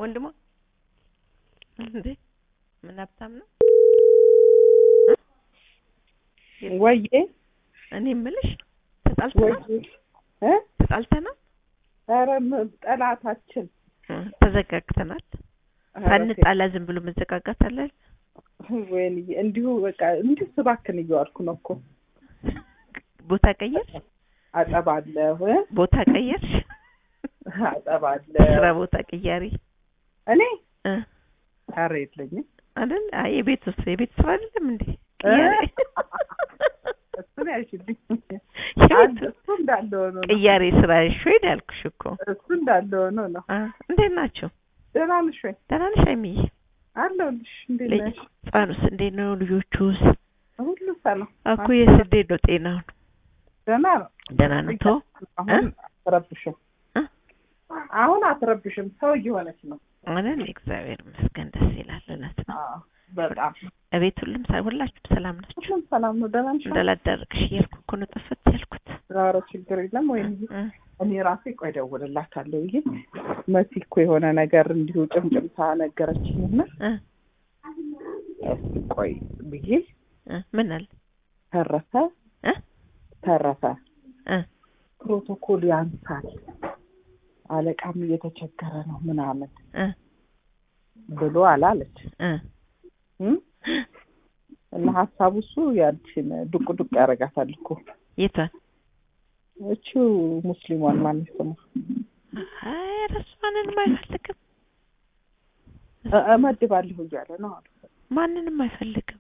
ወንድሟ እንዴ ምን ሀብታም ነው ወይዬ እኔ የምልሽ ተጣልተናል ወይዬ እ ተጣልተናል ኧረ ም- ጠላታችን እ ተዘጋግተናል ኧረ ሳንጣላ ዝም ብሎ መዘጋጋት አለ ወይንዬ እንዲሁ በቃ እንዲሁ ስባክን እየዋልኩ ነው እኮ ቦታ ቀየርሽ አጠባለሁ እ ቦታ ቀየርሽ አጠባለሁ ስራ ቦታ ቅያሪ እኔ እ ኧረ የለኝም አይደል አይ የቤት ውስጥ የቤት ስራ አይደለም እንዴ እ? ቅያሬ እሱን ያልሽልኝ የቤት አንድ እሱ እንዳለ ሆኖ ነው ቅያሬ ስራ ሾይድ ያልኩሽ እኮ እሱ እንዳለ ሆኖ ነው አ እንዴት ናቸው ደህና ነሽ ወይ ደህና ነሽ አይሚዬ አለሁልሽ እንዴት ልጅ ነሽ ህጻኑስ እንዴት ነው ልጆቹስ ሁሉ ሰላም እኮ የስ እንዴት ነው ጤናውን ደህና ነው ደህና ነው ቶ አሁን አትረብሽም እ? አሁን አትረብሽም ሰው እየሆነች ነው አይደል እግዚአብሔር ይመስገን ደስ ይላል እውነት ነው አዎ በጣም እቤት ሁሉም ሰ- ሁላችሁም ሰላም ናችሁ ሁሉም ሰላም ነው ደህና ነሽ እንዳላዳረቅሽ እያልኩ እኮ ነው ጠፈት ያልኩት ኧረ ችግር የለም ወይ እ እኔ ራሴ ቆይ እደውልላታለሁ ብዬ መሲ እኮ የሆነ ነገር እንዲሁ ጭምጭምታ ነገረችኝና እ እስኪ ቆይ ብዬ እ ምን አለ ተረፈ እ ተረፈ እ ፕሮቶኮል ያንሳል አለቃም እየተቸገረ ነው ምናምን እ ብሎ አላለች እ እም? እና ሀሳቡ እሱ ያንቺን ዱቅ ዱቅ ያደርጋታል እኮ የቷን እቺው ሙስሊሟን ማን ስሙ አይ እረሱ ማንንም አይፈልግም እ- እመድባለሁ እያለ ነው አሉ ማንንም አይፈልግም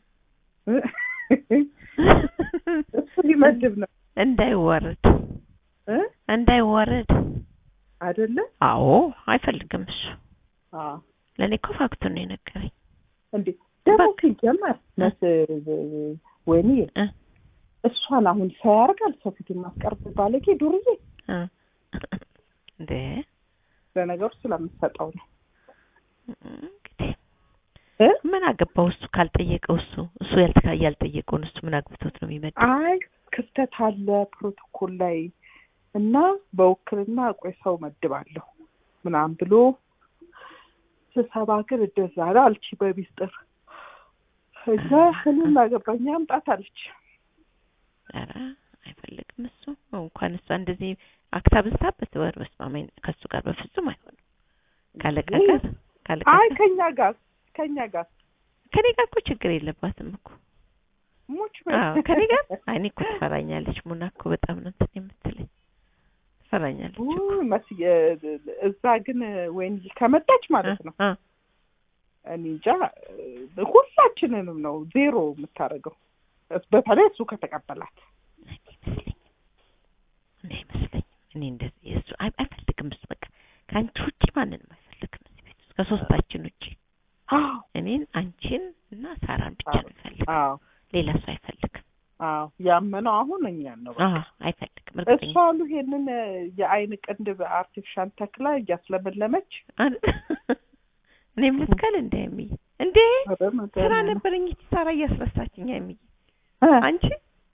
እሱ ሊመድብ ነው እንዳይዋረድ እ? እንዳይዋረድ አይደለ አዎ አይፈልግም እሱ አዎ ለእኔ እኮ ፋክቱን ነው የነገረኝ እንዴ ደግሞ በቃ። ሲጀመር መስ ወይኔ እ እሷን አሁን ሰው ያደርጋል ሰው ፊት የማስቀርብ ባለጌ ዱርዬ እ እንዴ ለነገሩ ስለምትሰጠው ነው እንግዲህ እ? ምን አገባው እሱ ካልጠየቀው እሱ እሱ ያልተካ ያልጠየቀውን እሱ ምን አግብቶት ነው የሚመጣው አይ ክፍተት አለ ፕሮቶኮል ላይ እና በውክልና ቆይ ሰው መድባለሁ ምናምን ብሎ ስብሰባ ግን እንደዛ ነው አልቺ በሚስጥር እዛ እኔም አገባኝ አምጣት አለች ኧረ አይፈልግም እሱ እንኳን እሷ እንደዚህ አክታ ብዝታበት ወር በስማማኝ ከእሱ ጋር በፍጹም አይሆንም ካለቃ ጋር ካለቃ አይ ጋር ከኛ ጋር ከኛ ጋር ከኔ ጋር እኮ ችግር የለባትም እኮ ሙች አዎ ከኔ ጋር አይ እኔ እኮ ትፈራኛለች ሙና እኮ በጣም ነው እንትን የምትለኝ ትፈራኛለች እኮ ውይ መስዬ እዛ ግን ወይን ከመጣች ማለት ነው አ እኔ እንጃ እ፣ ሁላችንንም ነው ዜሮ የምታደርገው በተለይ እሱ ከተቀበላት አይመስለኝም እኔ አይመስለኝም እኔ እንደዚህ እሱ አይ- አይፈልግም እሱ በቃ ከአንቺ ውጪ ማንንም አይፈልግም እዚህ ቤት ውስጥ ከሶስታችን ውጪ አዎ እኔን አንቺን እና ሳራን ብቻ ነው የሚፈልግ አዎ ሌላ ሰው አይፈልግም አዎ ያመነው አሁን እኛን ነው በቃ። አዎ አይፈልግም እርግጠኛ እሷ አሉ ይሄንን የአይን ቅንድብ አርቲፊሻል ተክላ እያስለመለመች አይደል? እኔም ልትከል እንደ የሚይ እንዴ ኧረ ስራ መድኃኒዓለም። ነበረኝ እቺ ሳራ እያስረሳችኝ የሚይ እ፣ አንቺ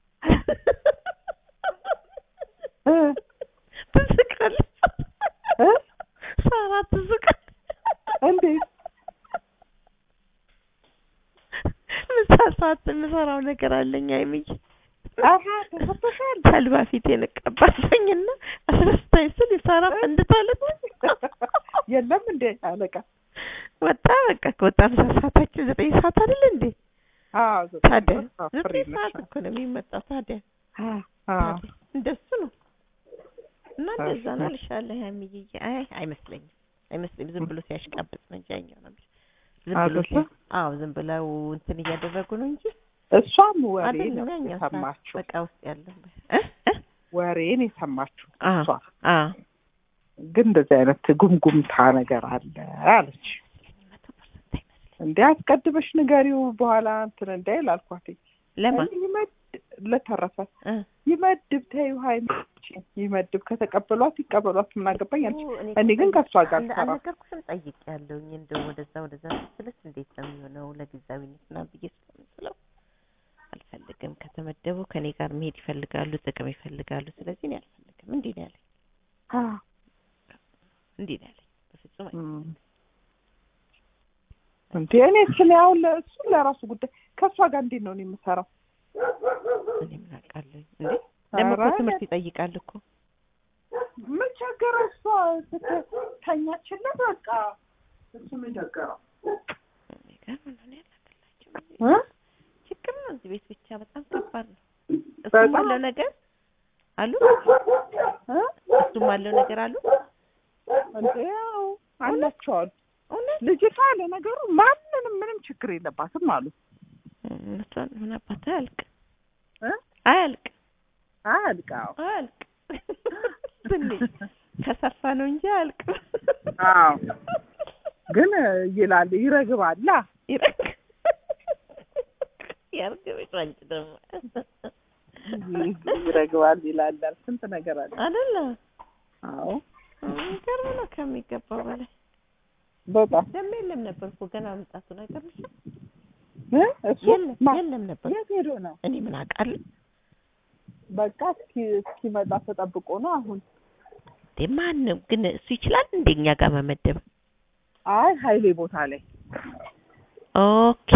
እ፣ ትስቃለች እ፣ ሳራ ትስቃለች እንዴት ምሳ ሰዓት የምሰራው ነገር አለኝ የሚይ አሀ ተሰጥቶሻል ተልባ ፊት የነቀባለኝና አስረስታኝ ስል ሳራ ፈንድታለች የለም እንዴ አለቃ ወጣ በቃ ከወጣ ምሳ ሰዓታችን ዘጠኝ ሰዓት አይደል እንዴ አዎ ታዲያ አዎ፣ ፍሪ ዘጠኝ ነሽ። ሰዓት እኮ ነው የሚመጣው ታዲያ አዎ፣ አዎ። ታዲያ እንደሱ ነው እና እንደዛ እሺ። ነው እልሻለሁ ያሚዬ አይ አይመስለኝም አይመስለኝም ዝም ብሎ ሲያሽቃብጥ ነው እንጂ ያኛው ነው ዝም ብሎ አይደለ? ሲያ- አዎ ዝም ብለው እንትን እያደረጉ ነው እንጂ እሷም ወሬ አይደለም ነው ያኛው ሰዓት የሰማችው በቃ ውስጥ ያለው እ እ ወሬን የሰማችው አዎ እሷ አዎ ግን እንደዚህ አይነት ጉምጉምታ ነገር አለ አለች መቶ ፐርሰንት አይመስለኝም እንዴ አስቀድመሽ ንገሪው በኋላ እንትን እንዳይል አልኳት ለማን እኔ ይመድ ለተረፈ እ ይመድብ ተይው ሀይሚች ይመድብ ከተቀበሏት ይቀበሏት ምን አገባኝ አለች እኔ እኔ ግን ከእሷ ጋር እንደ- ሰራ አልነገርኩሽም ጠይቄያለሁኝ እንደው ወደዛ ወደዛ ስትልስ እንዴት ነው የሚሆነው ለጊዜያዊነት ምናምን ብዬ ስለምስለው አልፈልግም ከተመደቡ ከኔ ጋር መሄድ ይፈልጋሉ ጥቅም ይፈልጋሉ ስለዚህ እኔ አልፈልግም እንዲህ ነው ያለኝ እንዲህ ነው ያለኝ በፍጹም አይ- እንዴ እኔ ስለ አሁን ለእሱ ለራሱ ጉዳይ ከእሷ ጋር እንዴት ነው እኔ የምሰራው? እኔ ምን አውቃለሁ እንዴ ደግሞ እኮ ኧረ ትምህርት ይጠይቃል እኮ ምን ቸገረው? እሷ ስተኛችለት በቃ እሱ ምን ቸገረው? የሚገርም ነው። እኔ አላውቅላቸውም። እ? ችግር ነው እዚህ ቤት ብቻ በጣም ከባድ ነው። በጣም። እሱም አለው ነገር አሉ እ? እሱም አለው ነገር አሉ እንዴ ያው አላቸው አሉ። እውነት ልጅቷ ለነገሩ ማንንም ምንም ችግር የለባትም አሉ እውነቷን ምን አባታ አያልቅ እ? አያልቅ አያልቃው አያልቅ ትንሽ ከሰፋ ነው እንጂ አያልቅ አዎ ግን ይላል ይረግባላ ይረግ ያርግብሽ አንቺ ደግሞ ይረግባል ይላል ስንት ነገር አለ አይደለ አዎ የሚገርም ነው ከሚገባው በላይ በጣም ደግሞ የለም ነበር እኮ ገና መምጣቱን አይገርምሽም እ? እሱ የለም ማ- የለም ነበር የት ሄዶ ነው እኔ ምን አውቃለሁ በቃ እስኪ እስኪመጣ ተጠብቆ ነው አሁን እንዴ ማንም ግን እሱ ይችላል እንደ እኛ ጋር መመደብ አይ ሀይሌ ቦታ ላይ ኦኬ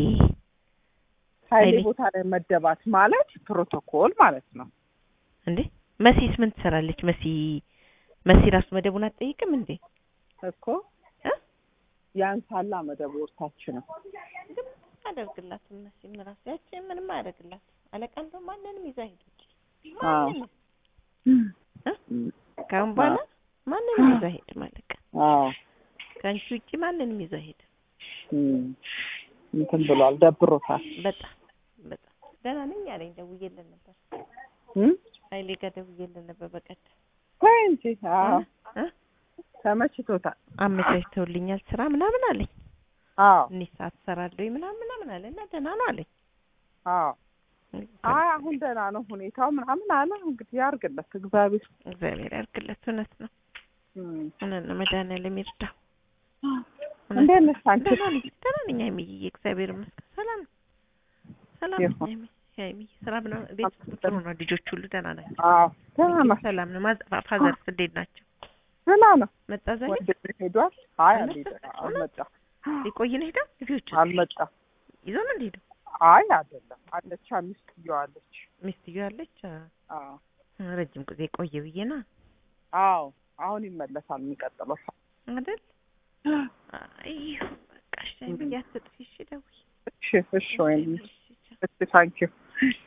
ሀይሌ ሀይሌ። ቦታ ላይ መደባት ማለት ፕሮቶኮል ማለት ነው እንዴ መሲስ ምን ትሰራለች መሲ መሲ ራሱ መደቡን አትጠይቅም እንዴ እኮ እ? ያንሳላ መደብ ወርታች ነው አደርግላትም መሲም ራሱ ያቺ ምንም አያደርግላትም አለቃ እንደው ማንንም ይዛ ሄደች አዎ ማንንም እ? ከአሁን በኋላ ማንንም ይዛ ሄድ ማለቃ አዎ ከአንቺ ውጪ ማንንም ይዛ ሄድ እም፣ እንትን ብሏል ደብሮታል በጣም በጣም ደህና ነኝ አለኝ ደውዬልን ነበር እም? ሀይሌ ጋር ደውዬልን ነበር በቀደም ተይ እንጂ አዎ እ? ተመችቶታል አመቻችተውልኛል ስራ ምናምን አለኝ አዎ እኔ ሰዓት እሰራለሁ ምናምን ምናምን አለ እና ደህና ነው አለኝ አዎ አይ አሁን ደህና ነው ሁኔታው ምናምን አለ እንግዲህ ያርግለት እግዚአብሔር እግዚአብሔር ያርግለት እውነት ነው እም። እውነት ነው መድኃኒዓለም ይርዳው እውነት እንዴት ነው። ነሽ አንቺ ደህና ነኝ ደህና ነኝ ሀይሚዬ እግዚአብሔር ይመስገን ሰላም ነው ሰላም ነኝ ይሁን። ሀይሚ ሀይሚዬ ስራ ምናምን ቤት ውስጥ ጥሩ ነው ልጆች ሁሉ ደህና ናቸው አዎ ደህና ነው ሰላም ነው ማዘ ፋዘርስ እንዴት ናቸው ደህና ነው መጣ ዛሬ ወንድሜ ሄዷል አይ አልመጣም? አልሄደም አልመጣም ሊቆይ ነው ሄደው ልጆች አልመጣም ይዞ ነው እንደሄደው አይ አይደለም አለች ሚስት እየዋለች ሚስትዮ ያለች አ፣ አዎ ረጅም ጊዜ ቆየ ብዬ ና አዎ አሁን ይመለሳል የሚቀጥለው ሰው አይደል አይ በቃ እሺ ሀይሚዬ አትጥፊ እሺ ደውይ እሺ እሺ ወይም እሺ ቻው። እሺ ታንኪዩ